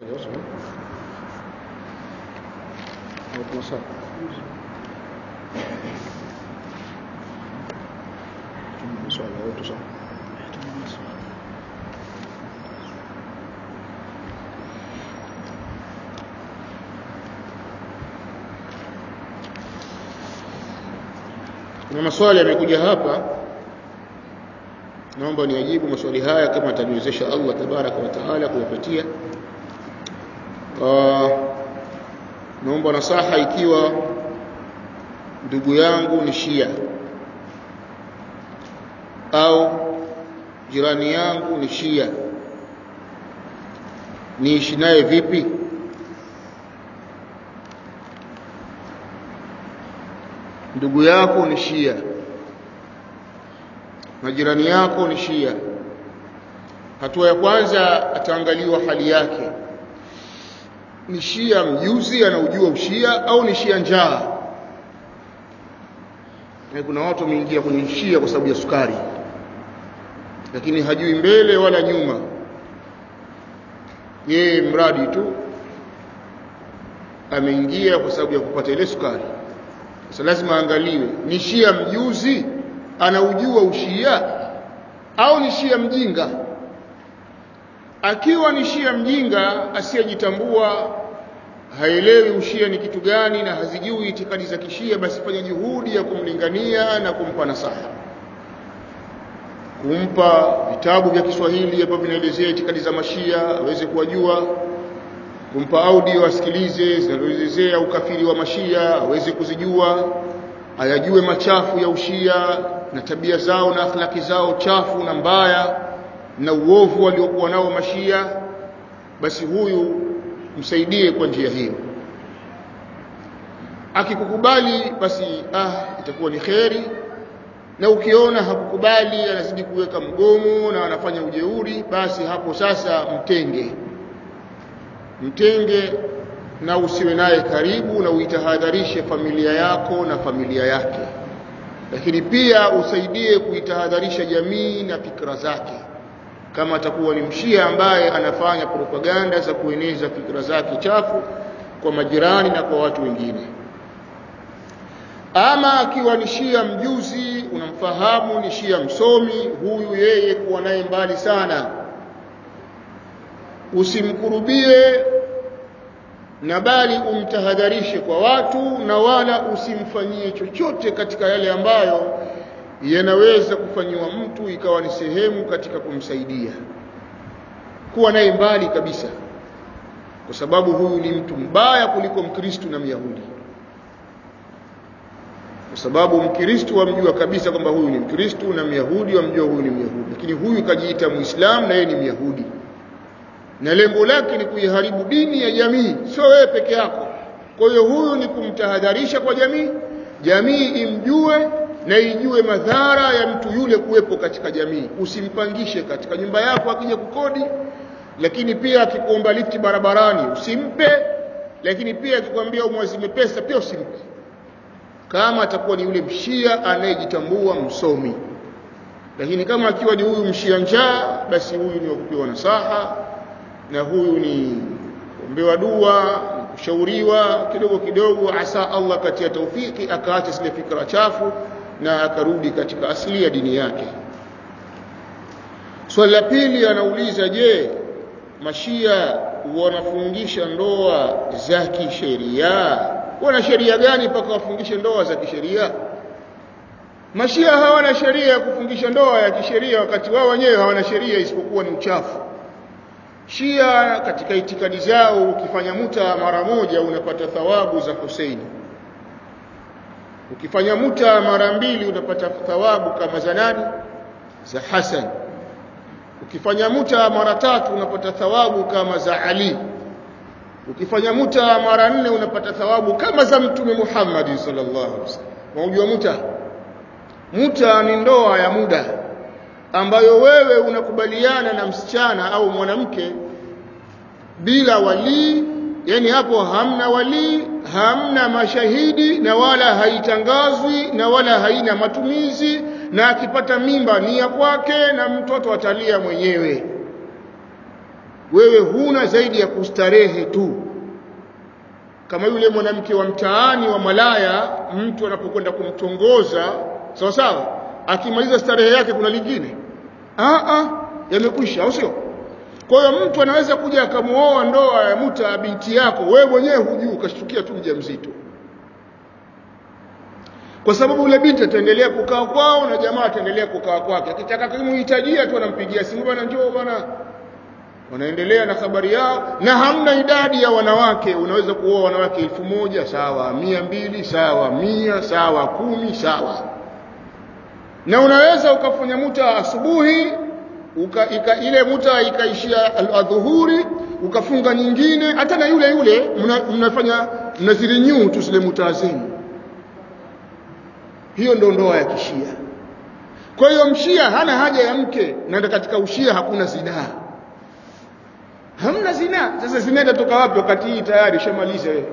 Swala yetu sana. Kuna maswali yamekuja hapa, naomba niajibu maswali haya kama ataniwezesha Allah tabaraka wa taala kuyapatia. Uh, naomba nasaha ikiwa ndugu yangu ni Shia au jirani yangu ni Shia, niishi naye vipi? Ndugu yako ni Shia na jirani yako ni Shia. Hatua ya kwanza ataangaliwa hali yake, ni Shia mjuzi, anaujua ushia au ni Shia njaa? Na kuna watu wameingia kwenye Shia kwa sababu ya sukari, lakini hajui mbele wala nyuma, yeye mradi tu ameingia kwa sababu ya kupata ile sukari. Sasa lazima aangaliwe ni Shia mjuzi, anaujua ushia au ni Shia mjinga. Akiwa ni Shia mjinga asiyejitambua, haelewi ushia ni kitu gani na hazijui itikadi za kishia, basi fanya juhudi ya kumlingania na kumpa nasaha, kumpa vitabu vya Kiswahili ambavyo vinaelezea itikadi za mashia aweze kuwajua, kumpa audio asikilize zinazoelezea ukafiri wa mashia aweze kuzijua, ayajue machafu ya ushia na tabia zao na akhlaki zao chafu na mbaya na uovu waliokuwa nao mashia, basi huyu msaidie kwa njia hiyo. Akikukubali basi ah, itakuwa ni kheri, na ukiona hakukubali, anazidi kuweka mgomo na anafanya ujeuri, basi hapo sasa mtenge, mtenge na usiwe naye karibu, na uitahadharishe familia yako na familia yake, lakini pia usaidie kuitahadharisha jamii na fikra zake kama atakuwa ni mshia ambaye anafanya propaganda za kueneza fikra zake chafu kwa majirani na kwa watu wengine. Ama akiwa ni shia mjuzi, unamfahamu ni shia msomi, huyu yeye kuwa naye mbali sana, usimkurubie na bali umtahadharishe kwa watu, na wala usimfanyie chochote katika yale ambayo yanaweza kufanyiwa mtu ikawa ni sehemu katika kumsaidia. Kuwa naye mbali kabisa, kwa sababu huyu ni mtu mbaya kuliko Mkristu na Myahudi, kwa sababu Mkristu wamjua kabisa kwamba huyu ni Mkristu na Myahudi wamjua huyu ni Myahudi, lakini huyu kajiita Muislamu na yeye ni Myahudi, na lengo lake ni kuiharibu dini ya jamii, sio wewe peke yako. Kwa hiyo huyu ni kumtahadharisha kwa jamii, jamii imjue na ijue madhara ya mtu yule kuwepo katika jamii. Usimpangishe katika nyumba yako akija kukodi, lakini pia akikuomba lifti barabarani usimpe, lakini pia akikwambia umwazime pesa pia usimpe, kama atakuwa ni yule mshia anayejitambua msomi. Lakini kama akiwa ni huyu mshia njaa, basi huyu ni wakupewa nasaha, na huyu ni kuombewa dua, kushauriwa kidogo kidogo, asa Allah katia taufiki akaacha zile fikra chafu na akarudi katika asili ya dini yake. Swali la pili anauliza, je, mashia wanafungisha ndoa za kisheria? Wana sheria gani mpaka wafungishe ndoa za kisheria? Mashia hawana sheria ya kufungisha ndoa ya kisheria, wakati wao wenyewe hawana sheria isipokuwa ni uchafu. Shia katika itikadi zao, ukifanya muta mara moja unapata thawabu za Huseini ukifanya muta mara mbili unapata thawabu kama za nani? Za Hasan. Ukifanya muta mara tatu unapata thawabu kama za Ali. Ukifanya muta mara nne unapata thawabu kama za Mtume Muhammad sallallahu alaihi wasallam. Unajua muta? Muta ni ndoa ya muda ambayo wewe unakubaliana na msichana au mwanamke bila walii yani hapo hamna walii, hamna mashahidi, na wala haitangazwi na wala haina matumizi, na akipata mimba ni ya kwake na mtoto atalia mwenyewe. wewe huna zaidi ya kustarehe tu kama yule mwanamke wa mtaani wa malaya mtu anapokwenda kumtongoza sawa sawa akimaliza starehe yake kuna lingine ah ah yamekwisha au sio kwa hiyo mtu anaweza kuja akamuoa ndoa ya muta binti yako wewe mwenyewe hujui ukashtukia tu mjamzito kwa sababu yule binti ataendelea kukaa kwao na jamaa ataendelea kukaa kwake akitaka kumhitajia tu anampigia simu bwana njoo bwana wanaendelea na habari yao na hamna idadi ya wanawake unaweza kuoa wanawake elfu moja sawa mia mbili sawa mia sawa kumi sawa na unaweza ukafanya muta asubuhi uka, ika, ile muta ikaishia adhuhuri ukafunga nyingine hata na yule yule mna, mnafanya mnazirinyu tu zile muta zenu hiyo ndo ndoa ya kishia kwa hiyo mshia hana haja ya mke na katika ushia hakuna zinaa hamna zinaa sasa zinaa itatoka wapi wakati hii tayari shamaliza wewe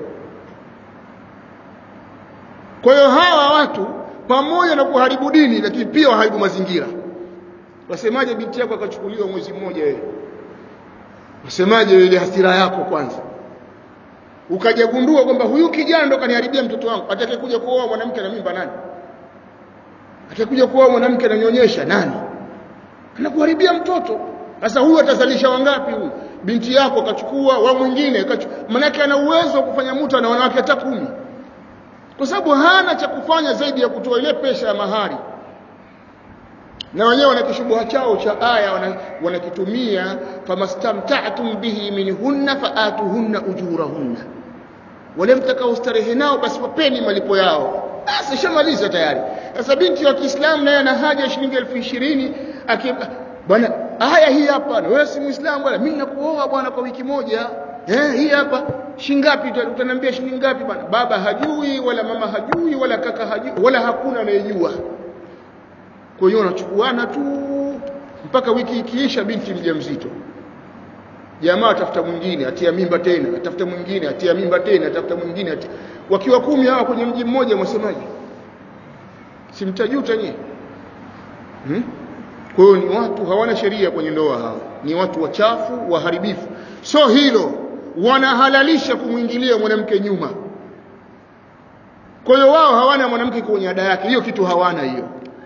kwa hiyo hawa watu pamoja na kuharibu dini lakini pia waharibu mazingira wasemaje binti yako akachukuliwa mwezi mmoja wewe wasemaje ile hasira yako kwanza ukajagundua kwamba huyu kijana ndo kaniharibia mtoto wangu atakayekuja kuoa mwanamke na mimba nani atakayekuja kuoa mwanamke ananyonyesha nani anakuharibia mtoto sasa huyu atazalisha wangapi huyu binti yako akachukua wa mwingine manake ana uwezo wa kufanya mtu na wanawake hata kumi kwa sababu hana cha kufanya zaidi ya kutoa ile pesa ya mahari na wenyewe wana kishubuha chao cha aya wanakitumia wana famastamta'tum bihi minhunna faatuhunna ujurahunna wale mtakao starehe nao basi wapeni malipo yao basi shamaliza tayari sasa binti wa Kiislamu naye ana haja ya shilingi elfu ishirini bwana aya hii hapa na wewe si muislamu bwana mimi nakuoa bwana kwa wiki moja eh hii hapa shingapi utaniambia shilingi ngapi bwana baba hajui wala mama hajui wala kaka hajui wala hakuna anayejua kwa hiyo wanachukuana tu mpaka wiki ikiisha binti mjamzito jamaa atafuta mwingine atia mimba tena atafuta mwingine atia mimba tena atafuta mwingine atia... wakiwa kumi hawa kwenye mji mmoja mwasemaje simtajuta nyie hmm? kwa hiyo ni watu hawana sheria kwenye ndoa hawa ni watu wachafu waharibifu so hilo wanahalalisha kumwingilia mwanamke nyuma kwa hiyo wao hawana mwanamke kwenye ada yake hiyo kitu hawana hiyo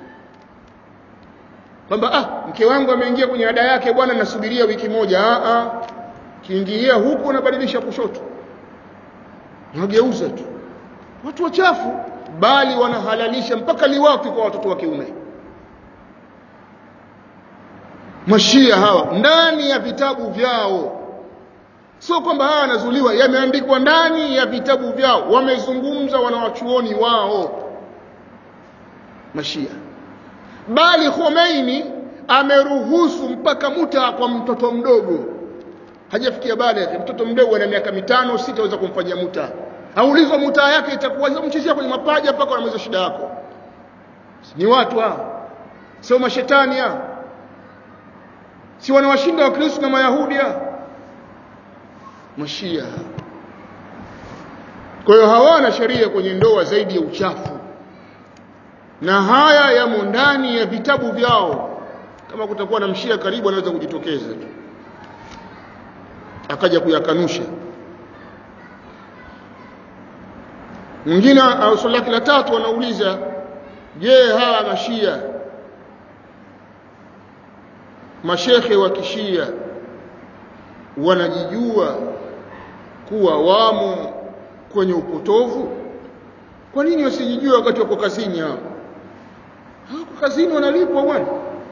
kwamba ah mke wangu ameingia kwenye ada yake bwana nasubiria wiki moja ah ah kiingia huku unabadilisha kushoto unageuza tu watu wachafu bali wanahalalisha mpaka liwaki kwa watoto wa kiume mashia hawa ndani ya vitabu vyao sio kwamba hawa wanazuliwa yameandikwa ndani ya vitabu vyao wamezungumza wanawachuoni wao mashia bali Khomeini ameruhusu mpaka muta kwa mtoto mdogo hajafikia baada mtoto mdogo ana miaka mitano sita aweza kumfanyia muta aulizwa muta yake itakuwa mchezea kwenye mapaja mpaka unamaliza shida yako ni watu hao sio mashetani hao si wanawashinda wakristo na mayahudi hao mashia kwa hiyo hawana sheria kwenye ndoa zaidi ya uchafu na haya yamo ndani ya vitabu vyao kama kutakuwa na mshia karibu anaweza kujitokeza tu akaja kuyakanusha mwingine au swali lake la tatu anauliza je hawa mashia mashekhe wa kishia wanajijua kuwa wamo kwenye upotovu kwa nini wasijijue wakati wako kazini hao hawako kazini wanalipwa bwana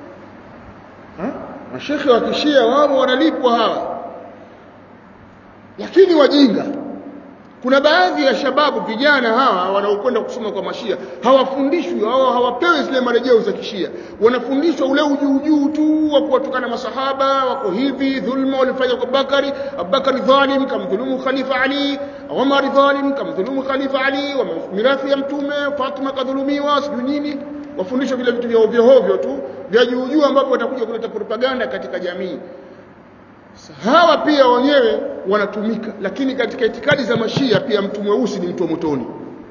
mashekhe wa kishia wao wanalipwa hawa lakini wajinga kuna baadhi ya shababu vijana hawa wanaokwenda kusoma kwa mashia hawafundishwi hawa hawapewi zile marejeo za kishia wanafundishwa ule ujuujuu tu wa kuwatukana masahaba wako hivi dhulma walifanya kwa Bakari Abubakari dhalim kamdhulumu Khalifa Ali Umar dhalim kamdhulumu Khalifa Ali wa mirathi ya mtume Fatima kadhulumiwa sijui nini wafundishwa vile vitu vya ovyo ovyo tu vya juujuu ambavyo watakuja kuleta propaganda katika jamii hawa pia wenyewe wanatumika lakini katika itikadi za mashia pia mtu mweusi ni mtu wa motoni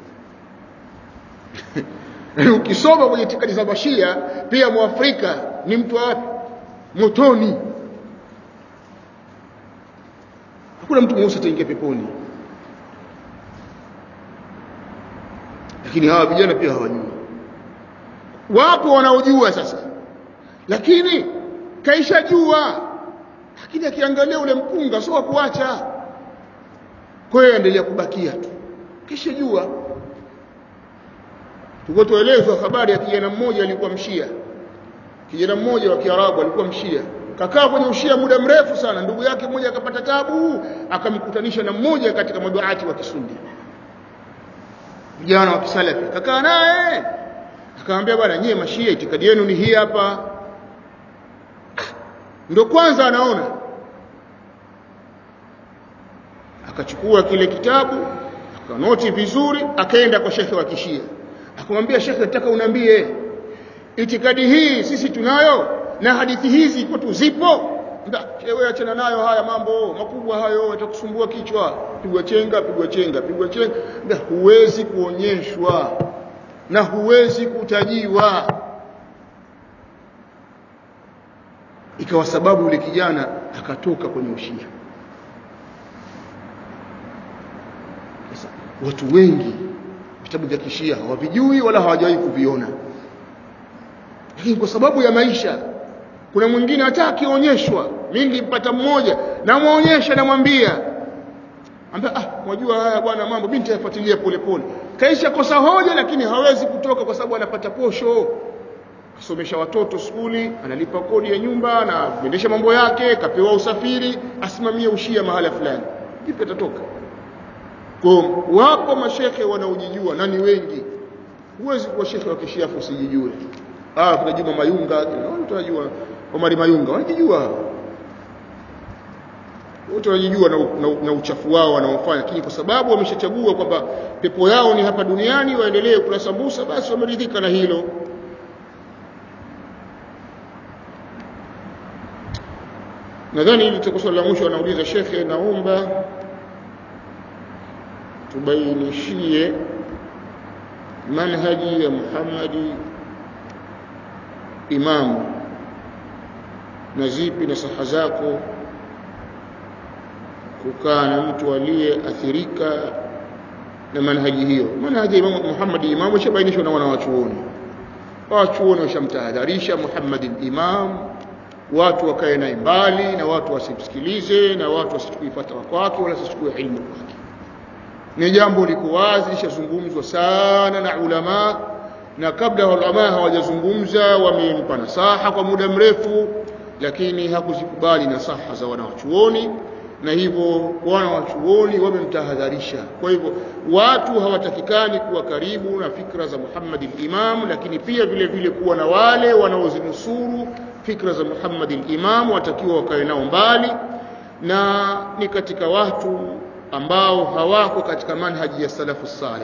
ukisoma kwenye itikadi za mashia pia mwafrika ni mtu wa wapi motoni hakuna mtu mweusi ataingia peponi lakini hawa vijana pia hawajui wapo wanaojua sasa lakini kaisha jua lakini akiangalia ule mpunga sio wa kuacha kwa hiyo endelea kubakia tu kisha jua tuko tuelezwa habari ya kijana mmoja alikuwa mshia kijana mmoja wa Kiarabu alikuwa mshia kakaa kwenye ushia muda mrefu sana ndugu yake mmoja akapata tabu akamkutanisha na mmoja katika maduati wa kisundi vijana wa kisalafi kakaa naye akamwambia bwana nyie mashia itikadi yenu ni hii hapa ndo kwanza anaona akachukua kile kitabu akanoti vizuri akaenda kwa shekhe wa kishia akamwambia shekhe nataka unambie itikadi hii sisi tunayo na hadithi hizi kwetu zipo wewe achana nayo haya mambo makubwa hayo yatakusumbua kichwa pigwa chenga pigwa chenga pigwa chenga Nda, huwezi kuonyeshwa na huwezi kutajiwa ikawa sababu yule kijana akatoka kwenye ushia sasa watu wengi vitabu vya kishia hawavijui wala hawajawahi kuviona lakini kwa sababu ya maisha kuna mwingine hata akionyeshwa mimi nilimpata mmoja namwonyesha namwambia ambia ah mwajua haya bwana mambo mimi nitayafuatilia polepole kaisha kosa hoja lakini hawezi kutoka kwa sababu anapata posho kasomesha watoto skuli analipa kodi ya nyumba anaendesha mambo yake kapewa usafiri asimamie ushia mahala fulani vipi atatoka kwa wapo mashekhe wanaojijua na ni wengi huwezi kuwa shekhe wa kishiafu usijijue ah kuna Juma Mayunga tunajua Omari Mayunga wanajijua wote wanajijua na, na, na uchafu wao wanaofanya lakini kwa sababu wameshachagua kwamba pepo yao ni hapa duniani waendelee kula sambusa basi wameridhika na hilo nadhani hili litakuwa swali la mwisho anauliza shekhe naomba tubainishie manhaji ya Muhammadi imamu na zipi na saha zako kukaa na mtu aliyeathirika na manhaji hiyo manhaji ya Imam Muhammad imamu ishabainishwa na wanawachuoni wachuoni washamtahadharisha Muhammad imam watu wakae naye mbali na watu wasimsikilize na watu wasichukue fatwa kwake wala wasichukue ilmu kwake ni jambo liko wazi lishazungumzwa sana na ulama na kabla ulama hawajazungumza wamempa nasaha kwa muda mrefu lakini hakuzikubali nasaha za wanawachuoni na hivyo wanawachuoni wamemtahadharisha kwa hivyo watu hawatakikani kuwa karibu na fikra za Muhammad al-Imam lakini pia vile vile kuwa na wale wanaozinusuru fikra za Muhammad al-Imam watakiwa wakae nao mbali na ni katika watu ambao hawako katika manhaji ya salafu salih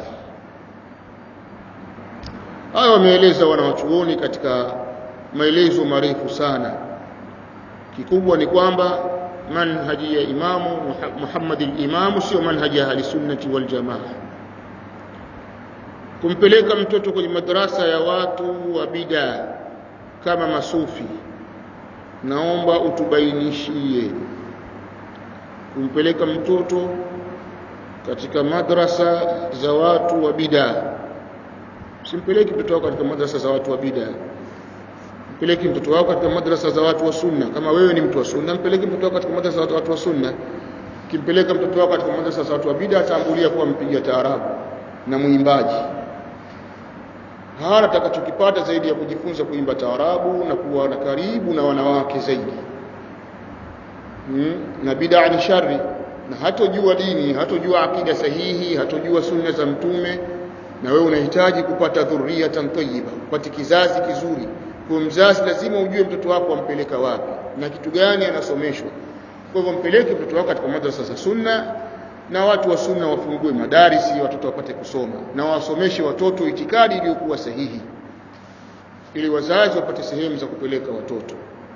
hayo wameeleza wanawachuoni katika maelezo marefu sana kikubwa ni kwamba manhaji ya imamu Muhammad al-Imam sio manhaji ya ahlisunnati wal jamaa kumpeleka mtoto kwenye madrasa ya watu wa bid'a kama masufi naomba utubainishie kumpeleka mtoto katika madrasa za watu wa bid'a usimpeleke mtoto wako katika madrasa za watu wa bid'a mpeleke mtoto wako katika madrasa za watu wa sunna kama wewe ni mtu wa sunna mpeleke mtoto wako katika madrasa za watu wa sunna kimpeleka mtoto wako katika madrasa za watu wa bid'a atambulia kuwa mpiga taarabu na mwimbaji hana atakachokipata zaidi ya kujifunza kuimba taarabu na kuwa na karibu na wanawake zaidi hmm? na bid'a ni shari na hatojua dini hatojua akida sahihi hatojua sunna za mtume na wewe unahitaji kupata dhurriyatan tayyiba upate kizazi kizuri kwa mzazi lazima ujue mtoto wako ampeleka wapi na kitu gani anasomeshwa kwa hivyo mpeleke mtoto wako katika madrasa za sunna na watu wa sunna wafungue madarisi watoto wapate kusoma na wasomeshe watoto itikadi iliyokuwa sahihi ili wazazi wapate sehemu za kupeleka watoto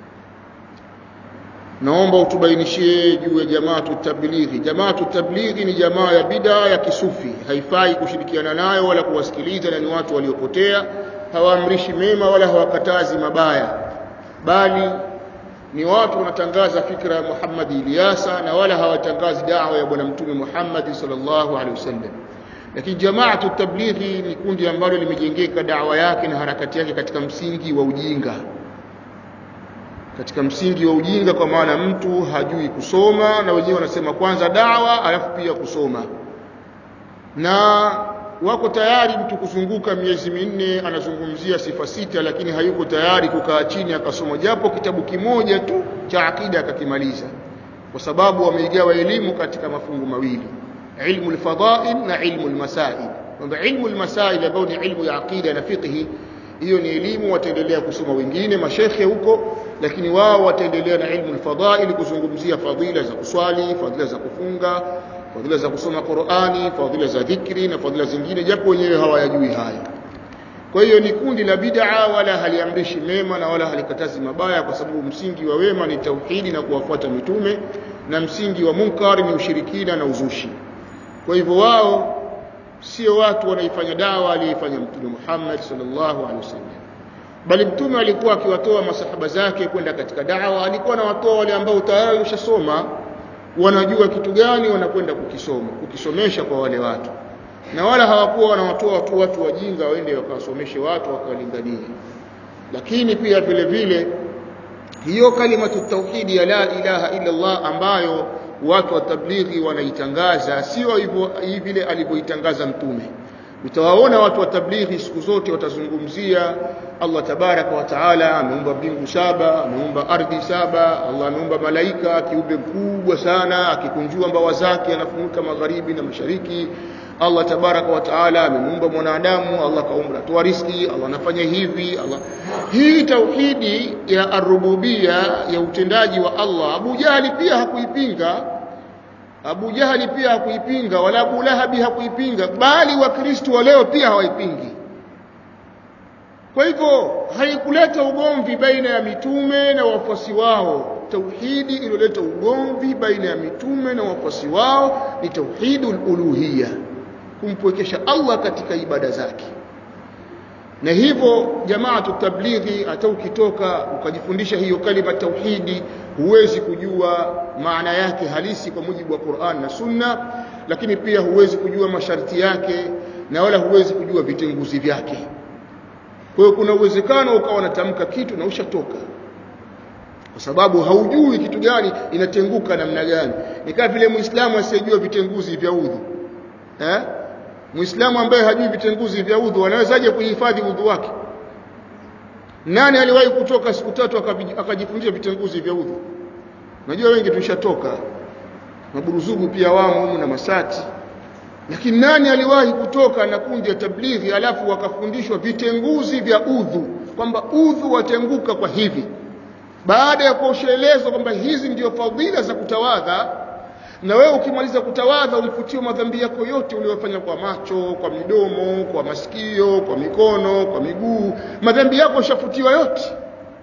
naomba utubainishie juu ya jamaatu tablighi jamaatu tablighi ni jamaa ya bid'a ya kisufi haifai kushirikiana nayo wala kuwasikiliza na ni watu waliopotea hawaamrishi mema wala hawakatazi mabaya bali ni watu wanatangaza fikra ya Muhammad Ilyasa na wala hawatangazi da'wa ya bwana mtume Muhammad sallallahu alaihi wasallam lakini jamaatu tablighi ni kundi ambalo limejengeka da'wa yake na harakati yake katika msingi wa ujinga katika msingi wa ujinga kwa maana mtu hajui kusoma na wenyewe wanasema kwanza dawa alafu pia kusoma na wako tayari mtu kuzunguka miezi minne anazungumzia sifa sita lakini hayuko tayari kukaa chini akasoma japo kitabu kimoja tu cha akida akakimaliza kwa sababu wameigawa elimu katika mafungu mawili ilmu alfadail na ilmu almasail kwamba ilmu almasail ambayo ni ilmu ya akida na fiqhi hiyo ni elimu wataendelea kusoma wengine mashekhe huko lakini wao wataendelea na ilmu alfadail kuzungumzia fadhila za kuswali fadhila za kufunga fadhila za kusoma Qur'ani fadhila za dhikri na fadhila zingine japo wenyewe hawayajui hayo kwa hiyo ni kundi la bid'a wala haliamrishi mema na wala halikatazi mabaya kwa sababu msingi wa wema ni tauhidi na kuwafuata mitume na msingi wa munkar ni ushirikina na uzushi kwa hivyo wao sio watu wanaifanya dawa aliyefanya mtume Muhammad sallallahu alaihi wasallam bali mtume alikuwa akiwatoa masahaba zake kwenda katika dawa alikuwa anawatoa wale ambao tayari washasoma wanajua kitu gani wanakwenda kukisoma kukisomesha kwa wale watu na wala hawakuwa wanawatoa tu watu wajinga waende wakawasomeshe watu wakawalinganie lakini pia vile vile hiyo kalimatu tauhidi ya la ilaha illa Allah ambayo watu wa tablighi wanaitangaza sio hivyo vile alivyoitangaza mtume utawaona watu wa tablighi siku zote watazungumzia Allah tabaraka wa taala ameumba mbingu saba ameumba ardhi saba Allah ameumba malaika kiumbe mkubwa sana akikunjua mbawa zake anafunika magharibi na mashariki Allah tabaraka wa taala amemuumba mwanadamu Allah kaumba toa riski Allah anafanya hivi Allah hii tauhidi ya arububia ya utendaji wa Allah Abu Jahali pia hakuipinga Abu Jahali pia hakuipinga wala Abu Lahabi hakuipinga bali wakristo wa leo pia hawaipingi kwa hivyo haikuleta ugomvi baina ya mitume na wafuasi wao tauhidi iliyoleta ugomvi baina ya mitume na wafuasi wao ni tauhidul uluhiyya kumpwekesha Allah katika ibada zake na hivyo jamaatu tablighi hata ukitoka ukajifundisha hiyo kalima tauhidi huwezi kujua maana yake halisi kwa mujibu wa Qur'an na Sunna lakini pia huwezi kujua masharti yake na wala huwezi kujua vitenguzi vyake kwa hiyo kuna uwezekano ukawa unatamka kitu na ushatoka kwa sababu haujui kitu gani inatenguka namna gani ni kama vile muislamu asiyejua vitenguzi vya udhu eh muislamu ambaye hajui vitenguzi vya udhu anawezaje kuhifadhi udhu wake nani aliwahi kutoka siku tatu akajifundisha vitenguzi vya udhu najua wengi tushatoka maburuzugu pia wamo humu na masati lakini nani aliwahi kutoka na kundi ya tablighi alafu wakafundishwa vitenguzi vya udhu kwamba udhu watenguka kwa hivi baada ya kuoshelezwa kwamba hizi ndio fadhila za kutawadha na wewe ukimaliza kutawadha ulifutiwa madhambi yako yote uliyofanya kwa macho kwa midomo kwa masikio kwa mikono kwa miguu madhambi yako yashafutiwa yote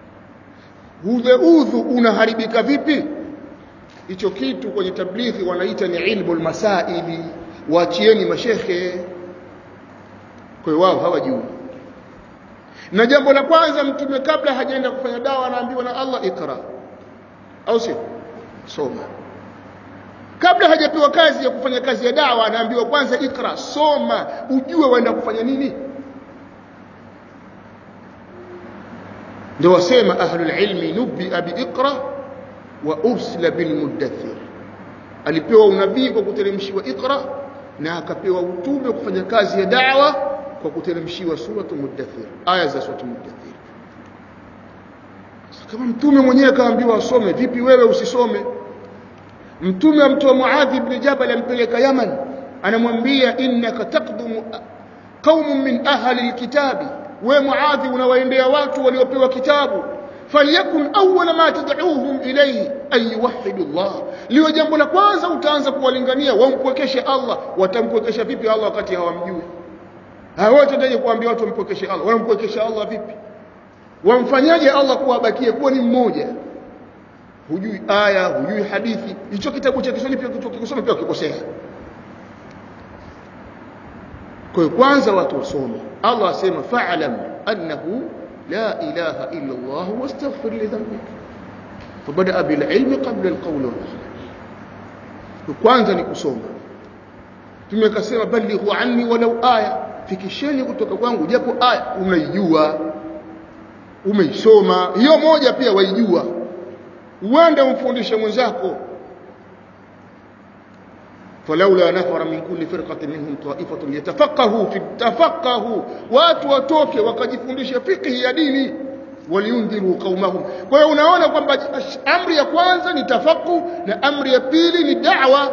ule udhu unaharibika vipi hicho kitu kwenye tablighi wanaita ni ilmu almasaili waachieni mashekhe kwa hiyo wao hawajui na jambo la kwanza mtume kabla hajaenda kufanya dawa anaambiwa na Allah ikra au sio soma kabla hajapewa kazi ya kufanya kazi ya dawa anaambiwa kwanza ikra soma ujue waenda kufanya nini ndio wasema ahlul ilmi nubia biiqra wa ursila bilmuddathir alipewa unabii kwa kuteremshiwa iqra na akapewa utume kufanya kazi ya dawa kwa kuteremshiwa suratu muddathir aya za suratu muddathir kama mtume mwenyewe kaambiwa asome vipi wewe usisome mtume amtoa Muadh ibn Jabal ampeleka Yaman anamwambia innaka taqdumu qaumun min ahli alkitabi we Muadh unawaendea watu waliopewa kitabu falyakun awwala ma tad'uuhum ilayhi an yuwahhidu Allah liwe jambo la kwanza utaanza kuwalingania wampwekeshe Allah watampwekesha vipi Allah wakati hawamjui hawataje kuambia watu wampwekeshe Allah wanampwekesha Allah vipi wamfanyaje Allah kuwabakie kuwa ni mmoja hujui aya hujui hadithi hicho kitabu cha Kiswahili pia ukisoma pia ukikosea kwa hiyo kwanza watu wasome Allah asema fa'lam annahu la ilaha illa Allah wastaghfir li dhanbik fabadaa bililmi qabla alqawli walamal kwanza ni kusoma mtume akasema balighu anni walau aya fikisheni kutoka kwangu japo aya unaijua umeisoma hiyo moja pia waijua uende umfundishe mwenzako فلولا نفر من كل فرقة منهم طائفة ليتفقهوا في تفقهوا watu watoke wakajifundisha fiqh ya dini waliundhiru qaumahum kwa hiyo unaona kwamba amri ya kwanza ni tafaqqu na amri ya pili ni da'wa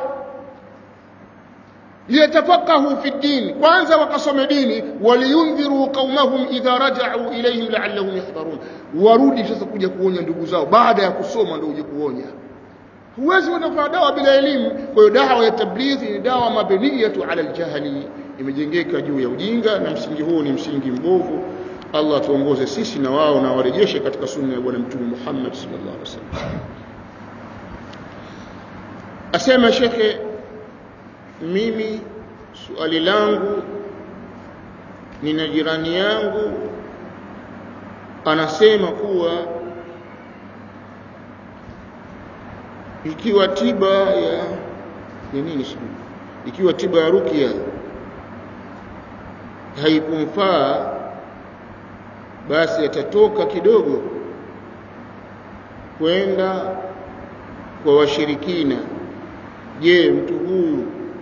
liyatafaqahu fi din kwanza wakasome dini waliundhiru qaumahum idha raja'u ilayhim la'allahum yahdharun warudi sasa kuja kuonya ndugu zao baada ya kusoma ndio uje kuonya huwezi kufanya dawa bila elimu kwa hiyo dawa ya tablighi ni dawa mabniyatu ala aljahli imejengeka juu ya ujinga na msingi huu ni msingi mbovu Allah tuongoze sisi na wao na warejeshe katika sunna ya bwana mtume Muhammad sallallahu alaihi wasallam asema shekhe mimi swali langu nina jirani yangu anasema kuwa ikiwa tiba ya ni nini sijui ikiwa tiba ya rukia haikumfaa basi atatoka kidogo kwenda kwa washirikina je mtu huyu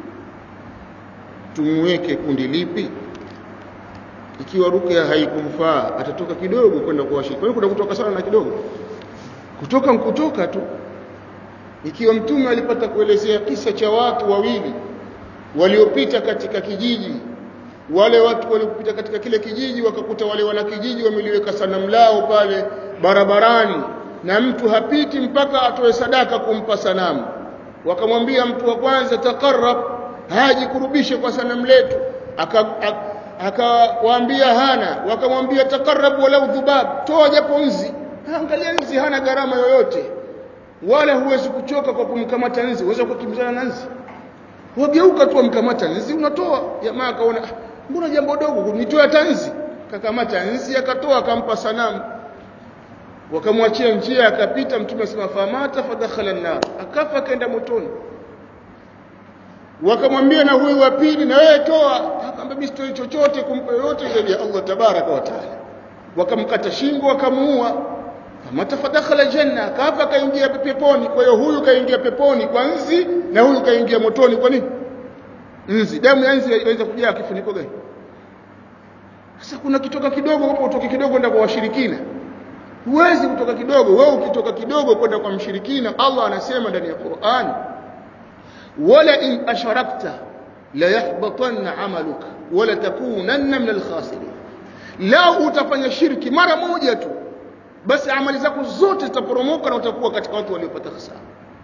tumweke kundi lipi ikiwa rukia haikumfaa atatoka kidogo kwenda kwa washirikina kuna kutoka sana na kidogo kutoka mkutoka tu ikiwa mtume alipata kuelezea kisa cha watu wawili waliopita katika kijiji wale watu waliopita katika kile kijiji wakakuta wale wanakijiji wameliweka sanamu lao pale barabarani na mtu hapiti mpaka atoe sadaka kumpa sanamu wakamwambia mtu wa kwanza takarrab hajikurubishe kwa sanamu letu akawaambia hana wakamwambia takarrab walau dhubab toa japo nzi angalia nzi hana gharama yoyote wala huwezi kuchoka kwa kumkamata nzi uweza kukimbizana na nzi wageuka tu amkamata nzi unatoa jamaa akaona mbona jambo dogo nitoa tanzi kakamata nzi akatoa akampa sanamu wakamwachia njia akapita mtume asema famata fadakhala an-nar akafa kaenda motoni wakamwambia na huyu wa pili na wewe toa akamwambia mimi sitoi chochote kumpa yoyote zaidi ya Allah tabaraka wa taala wakamkata shingo wakamuua famata fadakhala janna akafa kaingia peponi kwa hiyo huyu kaingia peponi kwa nzi na huyu kaingia motoni kwa nini nzi damu ya nzi inaweza kujaa kifuniko gani sasa kuna kitoka kidogo hapo utoke kidogo kwenda kwa washirikina huwezi kutoka kidogo wewe ukitoka kidogo kwenda kwa mshirikina Allah anasema ndani ya Qur'an wala in asharakta la yahbatanna amaluka wala takunanna min alkhasirin lao utafanya shirki mara moja tu basi amali zako zote zitaporomoka na utakuwa katika watu waliopata hasara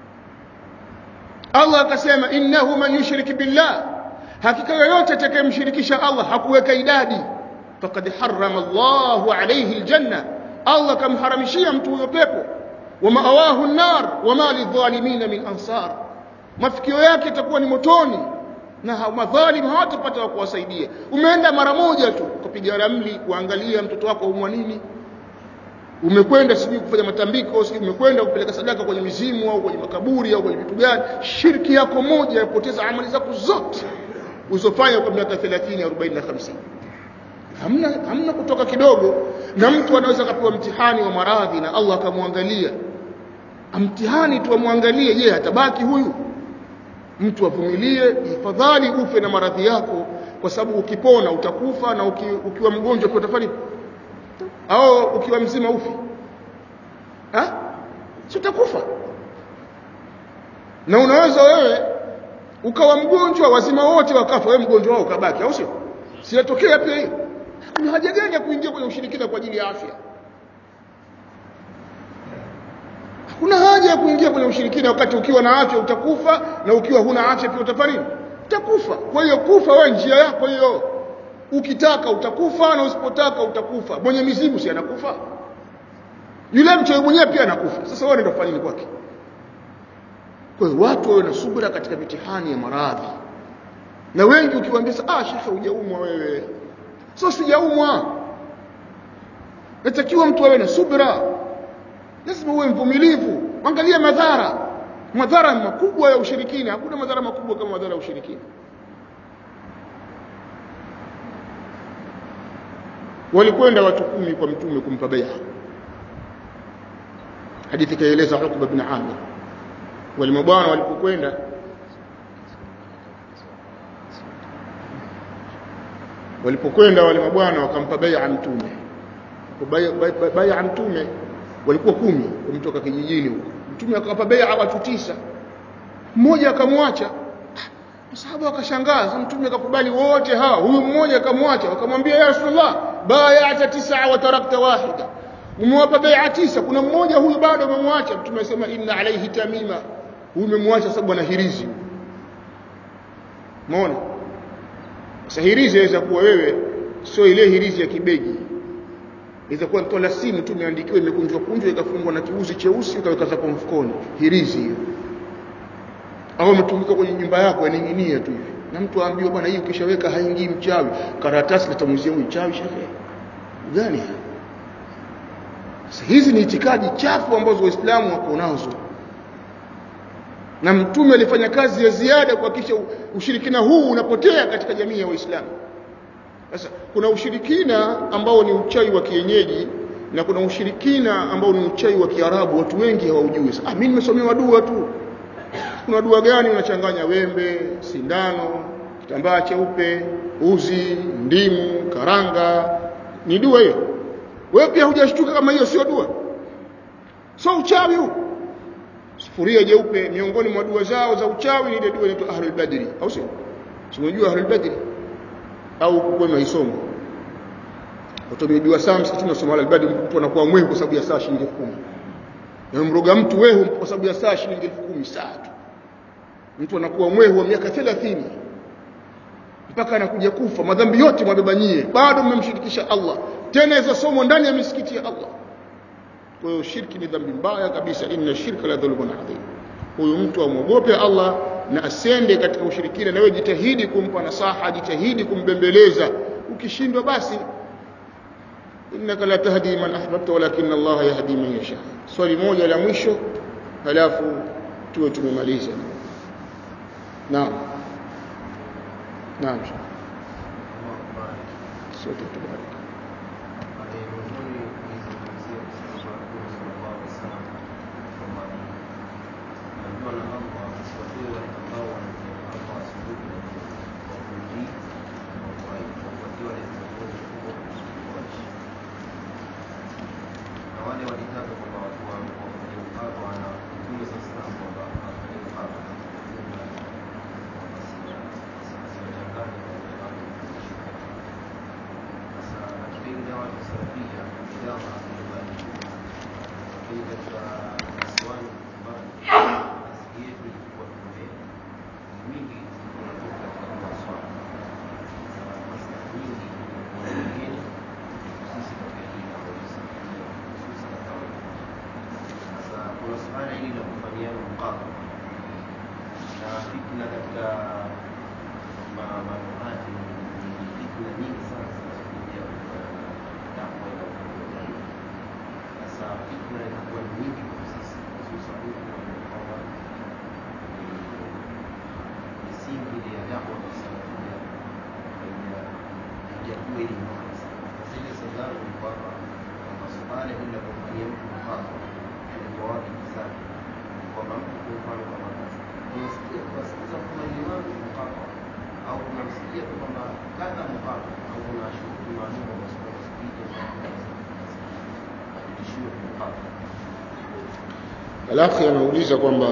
Allah akasema innahu man yushrik billah hakika yoyote atakayemshirikisha Allah hakuweka idadi faqad harrama Allahu alayhi aljanna Allah kamharamishia mtu huyo pepo wa maawahu an-nar wa ma lidh-dhalimin min ansar mafikio yake itakuwa ni motoni na madhalim hawatapata wa kuwasaidia umeenda mara moja tu kupiga ramli kuangalia mtoto wako umwa nini umekwenda sijui kufanya matambiko sijui umekwenda kupeleka sadaka kwenye mizimu au kwenye makaburi au kwenye vitu gani shirki yako moja yapoteza amali zako zote uzofanya kwa miaka 30 40 na 50 hamna hamna kutoka kidogo na mtu anaweza kapewa mtihani wa maradhi na Allah akamwangalia mtihani tu amwangalie je atabaki huyu mtu avumilie ifadhali ufe na maradhi yako kwa sababu ukipona utakufa na uki, ukiwa mgonjwa pia utafanya au ukiwa mzima ufi ha si utakufa na unaweza wewe ukawa mgonjwa wazima wote wakafa wewe mgonjwa wao ukabaki au sio siyatokea pia hiyo kuna haja gani ya kuingia kwenye ushirikina kwa ajili ya afya hakuna haja ya kuingia kwenye ushirikina wakati ukiwa na afya utakufa na ukiwa huna afya pia utafanya nini utakufa kwa hiyo kufa wewe njia yako hiyo ukitaka utakufa na usipotaka utakufa mwenye mizimu si anakufa yule mchawi mwenyewe pia anakufa sasa wewe ndio fanya nini kwake kwa hiyo watu wawe na subira katika mitihani ya maradhi na wengi ukiwaambia ah shekhe hujaumwa wewe sio sijaumwa natakiwa mtu awe na subira lazima uwe mvumilivu angalia madhara madhara makubwa ya ushirikina hakuna madhara makubwa kama madhara ya ushirikina walikwenda watu kumi kwa mtume kumpa bai'a hadithi kaeleza Uqba bin Amir wale mabwana walipokwenda walipokwenda wale mabwana wakampa bai'a mtume bai'a mtume walikuwa kumi wametoka kijijini huko mtume akawapa bai'a watu tisa mmoja akamwacha masahaba wakashangaa sasa mtume akakubali wote hawa huyu mmoja akamwacha wakamwambia ya rasulullah bai'ata tisa wa tarakta wahida umewapa bai'a tisa kuna mmoja huyu bado umemwacha mtume asema inna alayhi tamima huyu umemwacha sababu ana hirizi umeona sasa hirizi inaweza kuwa wewe sio ile hirizi ya kibegi inaweza kuwa mtu la simu tu imeandikiwa imekunjwa kunjwa ikafungwa na kiuzi cheusi ukaweka zako mfukoni hirizi hiyo au umetumika kwenye nyumba yako yaning'inia tu hivi na mtu aambiwa bwana hii ukishaweka haingii mchawi karatasi litamuzia mchawi shekhe gani sasa hizi ni itikadi chafu ambazo waislamu wako nazo na mtume alifanya kazi ya ziada kuhakikisha ushirikina huu unapotea katika jamii ya waislamu sasa kuna ushirikina ambao ni uchawi wa kienyeji na kuna ushirikina ambao ni uchawi wa kiarabu watu wengi hawaujui ah mimi nimesomewa dua tu kuna dua gani unachanganya wembe sindano kitambaa cheupe uzi ndimu karanga ni dua hiyo wewe pia hujashtuka kama hiyo sio dua sio uchawi huu sufuria jeupe miongoni mwa dua zao za uchawi ni ile dua inaitwa ahlul badri au sio unajua ahlul badri au kwenu haisomo utamjua saa msikitini unasoma ahlul badri mtu anakuwa mwehu kwa sababu ya saa shilingi 10 na mroga mtu wehu kwa sababu ya saa shilingi 10,000 saa tu mtu anakuwa mwehu wa miaka 30 mpaka anakuja kufa madhambi yote mwabebanyie bado mmemshirikisha Allah tena hizo somo ndani ya misikiti ya Allah kwa hiyo shirki ni dhambi mbaya kabisa inna shirka la dhulmun adhim huyu mtu amwogope Allah na asende katika ushirikina na wewe jitahidi kumpa nasaha jitahidi kumbembeleza ukishindwa basi innaka la tahdi man ahbabta walakin Allah yahdi man yasha swali moja la mwisho halafu tuwe tumemaliza naam naam sote tubariki Alafu anauliza kwamba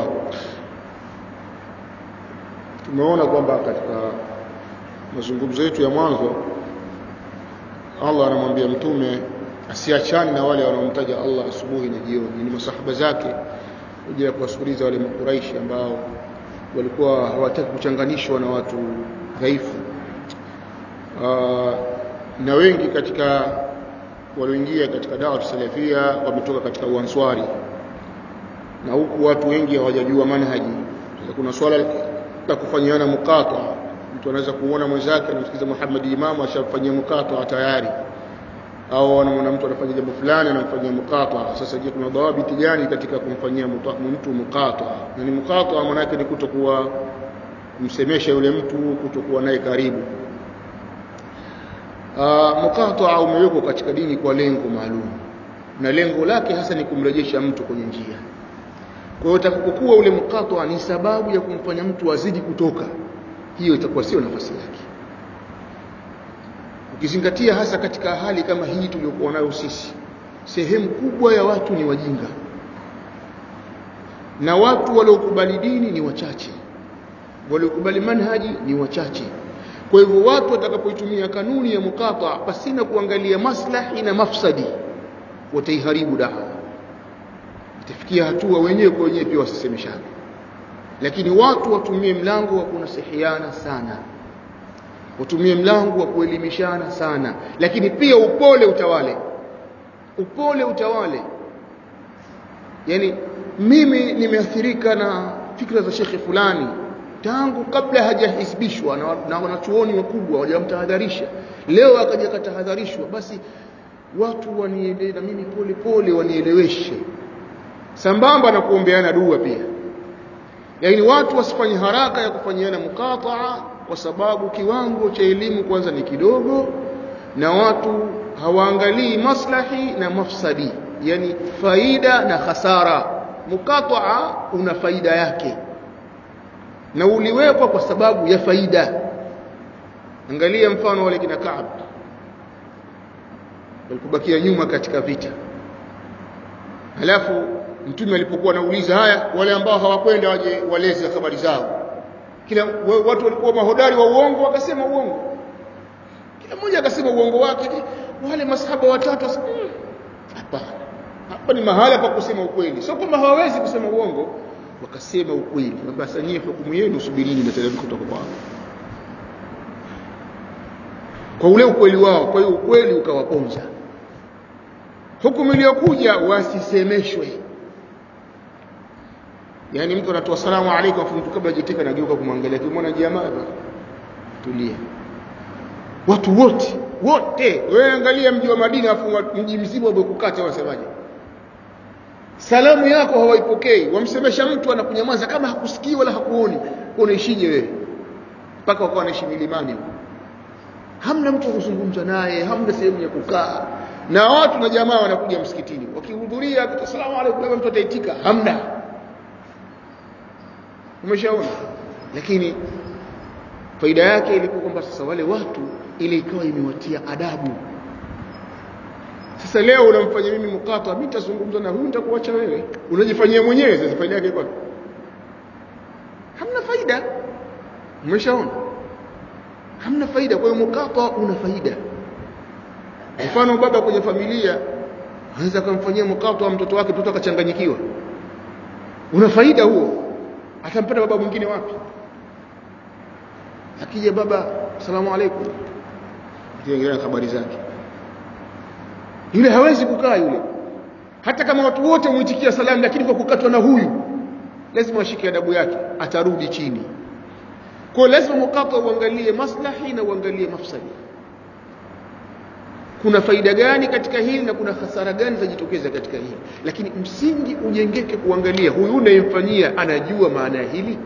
tumeona kwamba katika mazungumzo yetu ya mwanzo Allah anamwambia mtume asiachane na wale wanaomtaja Allah asubuhi na jioni, ni masahaba zake, ili ya kuwasikiliza wale makuraishi ambao walikuwa hawataki kuchanganishwa na watu dhaifu. Na wengi katika walioingia katika dawa salafia wametoka katika uanswari na huku watu wengi hawajajua manhaji. Kuna swala la kufanyiana mukata, mtu anaweza kuona mwenzake anamsikiza Muhammad Imamu ashafanyia mukata tayari, au anamwona mtu anafanya jambo fulani anamfanyia muqata sasa je kuna dhawabiti gani katika kumfanyia mtu muqata na ni muqata maana yake ni kutokuwa kumsemesha yule mtu kutokuwa naye karibu muqata umewekwa katika dini kwa lengo maalum na lengo lake hasa ni kumrejesha mtu kwenye njia kwa hiyo utakapokuwa ule muqata ni sababu ya kumfanya mtu azidi kutoka hiyo itakuwa sio nafasi yake ukizingatia hasa katika hali kama hii tuliyokuwa nayo sisi sehemu kubwa ya watu ni wajinga na watu waliokubali dini ni wachache waliokubali manhaji ni wachache kwa hivyo watu watakapoitumia kanuni ya mukata pasina kuangalia maslahi na mafsadi wataiharibu dawa itafikia hatua wenyewe kwa wenyewe pia wasisemeshane lakini watu watumie mlango wa kunasihiana sana watumie mlango wa kuelimishana sana lakini pia upole utawale upole utawale yani mimi nimeathirika na fikra za shekhe fulani tangu kabla hajahisbishwa na, na wanachuoni wakubwa wajamtahadharisha leo akaja katahadharishwa basi watu waniende na mimi pole pole wanieleweshe sambamba na kuombeana dua pia yaani watu wasifanye haraka ya kufanyiana mukataa kwa sababu kiwango cha elimu kwanza ni kidogo na watu hawaangalii maslahi na mafsadi yani faida na hasara mukataa una faida yake na uliwekwa kwa sababu ya faida angalia mfano wale kina Kaab walipobakia nyuma katika vita halafu mtume alipokuwa anauliza haya wale ambao hawakwenda waje waleze habari zao kila watu walikuwa mahodari wa uongo wakasema uongo kila mmoja akasema uongo wake wale masahaba watatu hapana hmm, hapa ni mahala pa kusema ukweli sio kwamba hawawezi kusema uongo wakasema ukweli basi nyie hukumu yenu subirini mtateremka kutoka kwao kwa ule ukweli wao kwa hiyo ukweli ukawaponza hukumu iliyokuja wasisemeshwe yani mtu anatoa salamu alaykum afu mtu kabla hajatika anageuka kumwangalia kimwona jamaa tulia watu wote wote wewe angalia mji wa Madina afu mji mzima umekukata wasemaje salamu yako hawaipokei wamsemesha mtu anakunyamaza kama hakusikii wala hakuoni unaishije wewe mpaka wakawa wanaishi milimani hamna mtu kuzungumza naye hamna sehemu ya kukaa na watu na jamaa wanakuja msikitini wakihudhuria asalamu alaykum labda mtu ataitika hamna umeshaona lakini faida yake ilikuwa kwamba sasa wale watu ile ikawa imewatia adabu sasa leo unamfanyia mimi mkata mimi nitazungumza na huyu nitakuacha wewe unajifanyia mwenyewe sasa faida yake kwa hamna faida umeshaona hamna faida kwa hiyo mkata una faida mfano baba kwenye familia anaweza kumfanyia mkata wa mtoto wake mtoto akachanganyikiwa una faida huo atampata baba mwingine wapi akija baba asalamu alaykum tuengelee habari zake yule hawezi kukaa yule hata kama watu wote muitikia salamu lakini kwa kukatwa na huyu lazima ashike adabu yake atarudi chini kwa lazima mukata uangalie maslahi na uangalie mafsadi kuna faida gani katika hili na kuna hasara gani zajitokeza katika hili lakini msingi ujengeke kuangalia huyu unayemfanyia anajua maana ya hili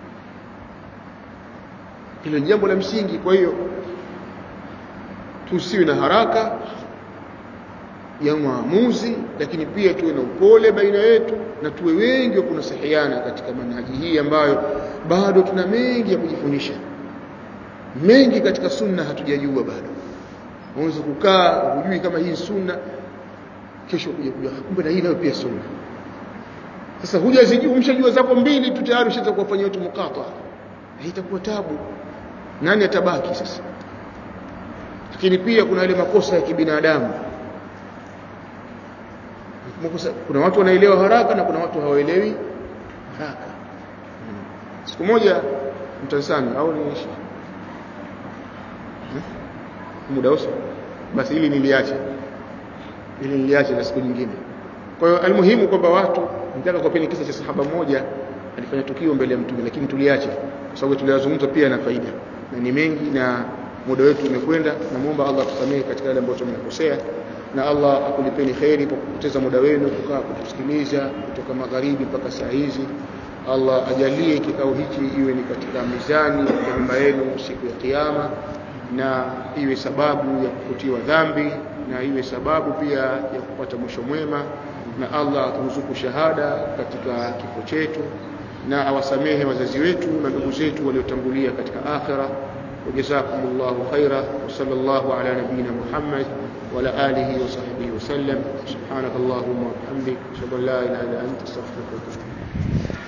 hilo ni jambo la msingi kwa hiyo tusiwe na haraka ya maamuzi lakini pia tuwe na upole baina yetu na tuwe wengi wa kunasahiana katika manhaji hii ambayo bado tuna mengi ya kujifundisha mengi katika sunna hatujajua bado unaweza kukaa hujui kama hii sunna kesho kuja kujua kumbe na hii nayo pia sunna sasa hujazijua umshajua zako mbili tu tayari ushaanza kuwafanyia watu mukata itakuwa tabu nani atabaki sasa lakini pia kuna yale makosa ya kibinadamu kuna watu wanaelewa haraka na kuna watu hawaelewi haraka hmm. siku moja mtansani au niishi hmm? muda uso basi ili niliache ili niliache na siku nyingine kwa hiyo almuhimu kwamba watu nitaka kuwapeni kisa cha sahaba mmoja alifanya tukio mbele ya mtume lakini tuliache kwa sababu tuliyazungumza pia na faida na ni mengi na muda wetu umekwenda namuomba Allah tusamehe katika yale ambayo tumekosea na Allah akulipeni kheri kwa kupoteza muda wenu kukaa kutusikiliza kutoka magharibi mpaka saa hizi Allah ajalie kikao hichi iwe ni katika mizani ya mema yenu siku ya kiyama na iwe sababu ya kufutiwa dhambi na iwe sababu pia ya kupata mwisho mwema na Allah aturuzuku shahada katika kifo chetu na awasamehe wazazi wetu na ndugu zetu waliotangulia katika akhira وجزاكم الله خيرا وصلى الله على نبينا محمد وعلى آله وصحبه وسلم سبحانك اللهم وبحمدك أشهد أن لا إله إلا أنت أستغفرك وأتوب إليك